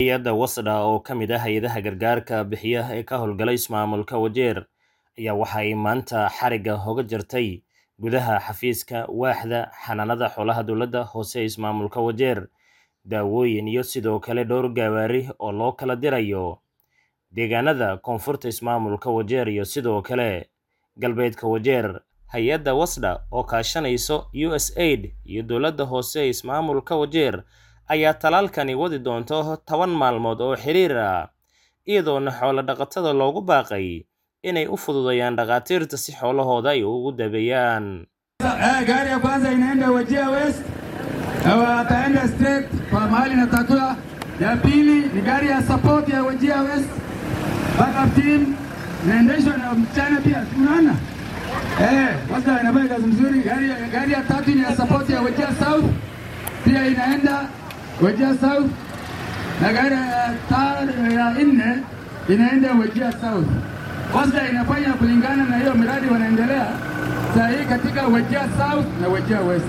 hay-adda wasdha oo ka mid ah hay-adaha gargaarka bixiya ee ka howlgala ismaamulka wajeer ayaa waxa ay maanta xarigga hoga jirtay gudaha xafiiska waaxda xanaanada xoolaha dowladda hoose ee ismaamulka wajeer daawooyin iyo sidoo kale dhowr gawaari oo loo kala dirayo deegaanada koonfurta ismaamulka wajeer iyo sidoo kale galbeedka wajeer hay-adda wasdha oo kaashanayso u s aid iyo dowladda hoose ee ismaamulka wajeer ayaa talaalkani wadi doonto toban maalmood oo xiriir ah iyadoona xoolo dhaqatada loogu baaqay inay u fududayaan dhakhaatiirta si xoolahooda ay ugu dabeeyaan gari ya kwanza inaenda Wajir West na wataenda straight kwa mahali natakiwa. Ya pili ni gari ya support ya Wajir West, backup team inaendeshwa na mchana pia, unaona eh, kwanza inafanya kazi mzuri. Gari, ya- gari ya tatu ni ya support ya Wajir South, pia inaenda Wajir South, na gari ya ta- ya nne inaenda Wajir South. Kwanza inafanya kulingana na hiyo miradi wanaendelea saa hii katika Wajir South na Wajir West.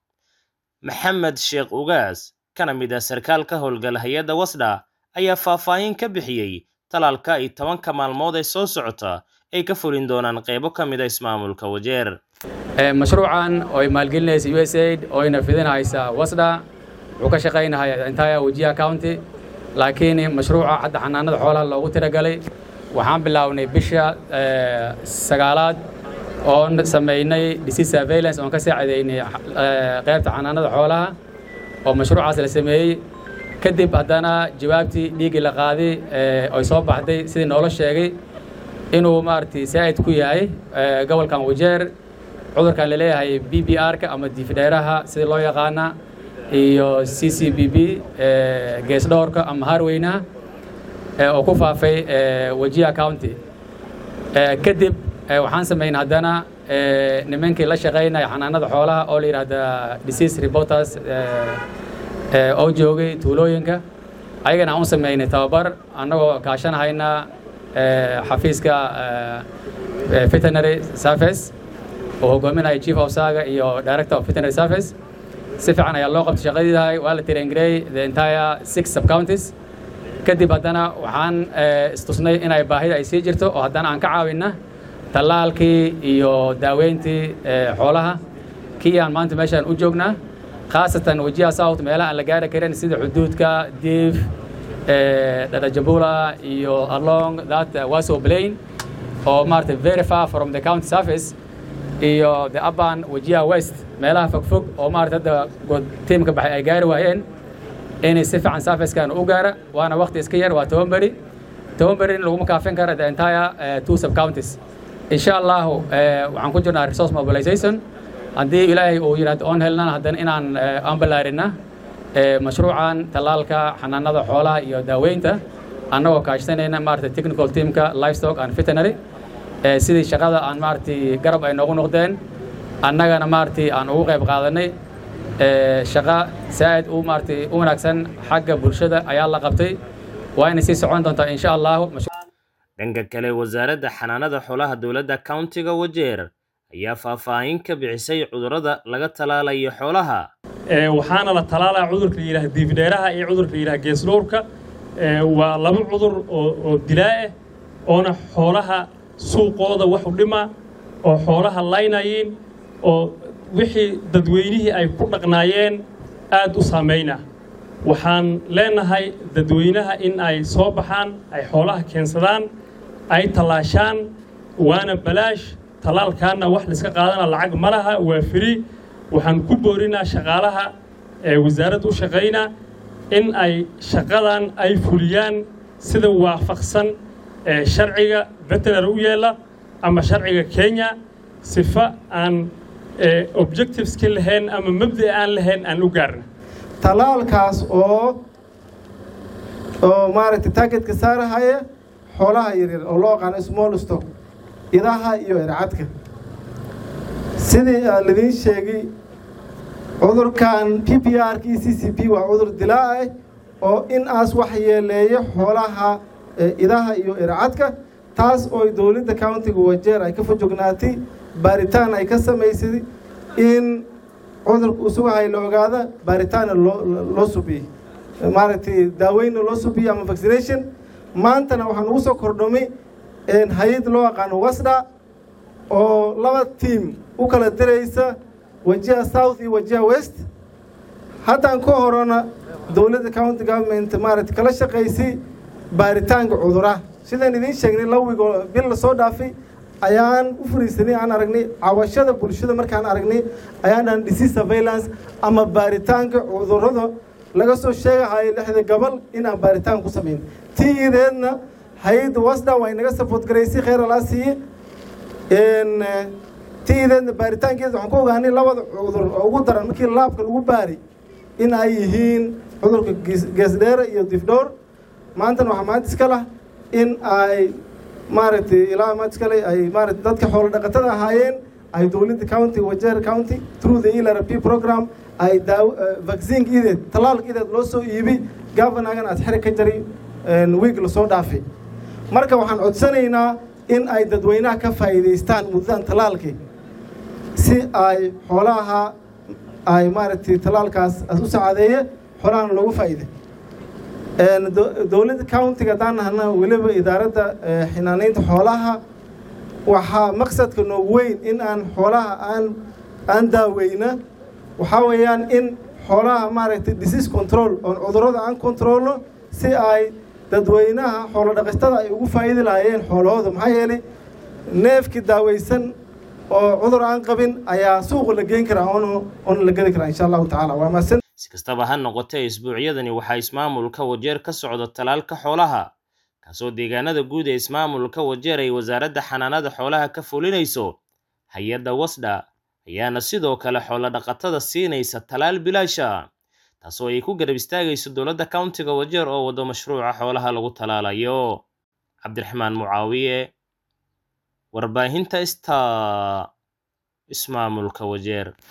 maxamed sheekh ugaas kana mid ah sarkaal ka howlgala hay-adda wasdha ayaa faahfaahin ka bixiyey talaalka ay tobanka maalmood ee soo socota ay ka fulin doonaan qeybo ka mid a ismaamulka wajeer Ee, mashruucan oo ay maalgelinaysa USAID oo ayna fidinaysa wasda wuxuu ka shaqaynahay entire Wajir County laakiin mashruuca hadda xanaanada xoolaha loogu tiragalay waxaan bilownay bisha ee, sagaalaad oon sameynay disease surveillance oon ka saacideynay ee, qaybta xanaanada xoolaha oo mashruucaas la sameeyey kadib haddana jawaabtii dhiiggii la qaaday ee, oy soo baxday sidii noola sheegay inuu maaragtay saa'id ku yahay ee, gobolkan wajeer cudurkan la leeyahay b b r-ka ama diifdheeraha sida loo yaqaana iyo c c b b ee, geesdhoorka ama harweynaha ee, oo ku faafay ee, wajia county Ee, kadib ee, waxaan samaynay haddana ee, nimankii la shaqaynaya xanaanada xoolaha oo la yidhaahda disease reporters ee, ee, oo joogay tuulooyinka ayagana aan u sameynay tababar annagoo kaashanahayna ee, xafiiska ee, ee, veterinary service oo hogaaminaya chief of saga iyo director of veterinary service si fiican ayaa loo qabtay shaqadiidahay waa la traingareey the entire six sub counties kadib haddana waxaan ee, istusnay inay baahida ay sii jirto oo haddana aan ka caawinna tallaalkii iyo daaweyntii ee, xoolaha kii aan maanta meeshaan u joognaa khaasatan wajiha south meelaha aan la gaari karin sida xuduudka diif ee, dhadhajabula iyo along that uh, waso plain oo maaragtay very far from the county surface iyo the urban wajiha west meelaha fogfog oo maaragtay hadda good tiimka baxay ay gaari waayeen inay si fiican surfacekan u gaara waana waqti iska yar waa toban beri toban beri in laguma kaafin kara the entire uh, two sub counties insha allahu eh, waxaan ku jirnaa resource mobilization haddii ilaahay uu yidhahdo oon helnana haddana inaan eh, aan ballaarina eh, mashruucan tallaalka xanaanada xoolaha iyo daaweynta annagoo kaashanayna maaragtay technical teamka livestock and veterinary eh, sidii shaqada aan maaragtay garab ay noogu noqdeen annagana maaragtay aan ugu qayb qaadanay ee, shaqo saa'id u maaragtay u wanaagsan xagga bulshada ayaa la qabtay waa inay sii socon doontaa insha allahu dhanka kale wasaaradda xanaanada xoolaha dowladda countiga wajeer ayaa faahfaahin ka bixisay cudurrada laga talaalayo xoolaha Ee, waxaana la talaalaa cudurka la yidhaha diifdheeraha iyo cudurka la yidhaha geesdhowrka Ee, waa laba cudur oo oo dilaa ah oona xoolaha suuqooda wax u dhima oo xoolaha laynayiin oo wixii dadweynihii ay ku dhaqnaayeen aad u saamayna waxaan leenahay dadweynaha in ay soo baxaan ay xoolaha keensadaan ay tallaashaan waana balaash tallaalkaana wax layska qaadana lacag ma laha waa free waxaan ku boorinaa shaqaalaha ee wasaaradda u shaqayna in ay shaqadan ay fuliyaan sida waafaqsan ee sharciga veterinary u yeela ama sharciga kenya sifa aan ee, objectiveska lahayn ama mabda aan lahayn aan u gaarna talaalkaas oo oo maaragtay targetka saarahaya xoolaha yaryar oo loo yaqaano small stock idaha iyo ercadka sidii aan lidiin sheegay cudurkan p p r k c c p waa cudur dilaa ah oo in aas wax yeeleeyo xoolaha eh, idaha iyo ercadka taas oo dowladda countiga wajeer ay ka fojognaatay baaritaan ay ka samaysay in cudurka usugahay la ogaada baaritaana loo loo subiyey maaragtay daaweyna loo subiyo ama vaccination maantana waxaan ugu soo kordhamay hay-ad loo aqaano wasda oo laba tiam u kala diraysa wajiha south iyo wajiha west haddaan ka horona dowladda county government maaragtay kala shaqaysay baaritaanka cuduraha sidaan idiin sheegnay laba wiig oo bil lasoo dhaafay ayaan u fariisanay aan aragnay cawashada bulshada markaan aragnay ayaanaan disease surveillance ama baaritaanka cudurrada laga soo sheegahayo lixda gobol inaan baaritaan ku samayn tii ideedna hay-adda wasda waa inaga support garaysay kheyr alaa siiye tii ideedna baaritaankeeda waxaan ku ogaanay labada cudur oo ugu daran markii laabka lagu baari in ay yihiin cudurka geesdheere iyo difdhoor maantana waxaa maanta iska lah in ay maaragtay ilaa maanta iskale ay maaragtay dadka xoolo dhaqatada ahaayeen ay dowladda county wajeer county through the elrp program ay daaw vaccinka ideed tallaalka ideed loo soo iibay governagan aad xeri ka jari wiig lasoo dhaafay marka waxaan codsanaynaa in ay dadweynaha ka faa'iidaystaan muddadan tallaalkii si ay xoolaha ay maaragtay tallaalkaas u sacaadeeye xoolahana loogu faa'iiday dowladda countiga haddaan nahna weliba idaaradda xinaanaynta xoolaha waxaa maqsadka noogu weyn in aan xoolaha aan aan daaweyna waxaa weeyaan in xoolaha maaragtay disease control oon cudurrada aan controlno si ay dadweynaha xoolo dhaqatada ay ugu faa'iidi lahaayeen xoolahooda maxaa yeelay neefkii daaweysan oo cudur aan qabin ayaa suuqa la geyn karaa oon oon la gedi karaa insha allahu tacaala waa mahadsan si kastaba ha noqotee isbuucyadani waxaa ismaamulka wajeer ka socda talaalka xoolaha kaasoo deegaanada guud ee ismaamulka wajeer ay wasaaradda xanaanada xoolaha ka fulinayso hay-adda wasdha ayaana sidoo kale xoolo dhaqatada siinaysa talaal bilaasha taasoo ay ku garab istaagayso dowladda countiga wajeer oo wado mashruuca xoolaha lagu talaalayo cabdiraxmaan mucaawiye warbaahinta sta ismaamulka wajeer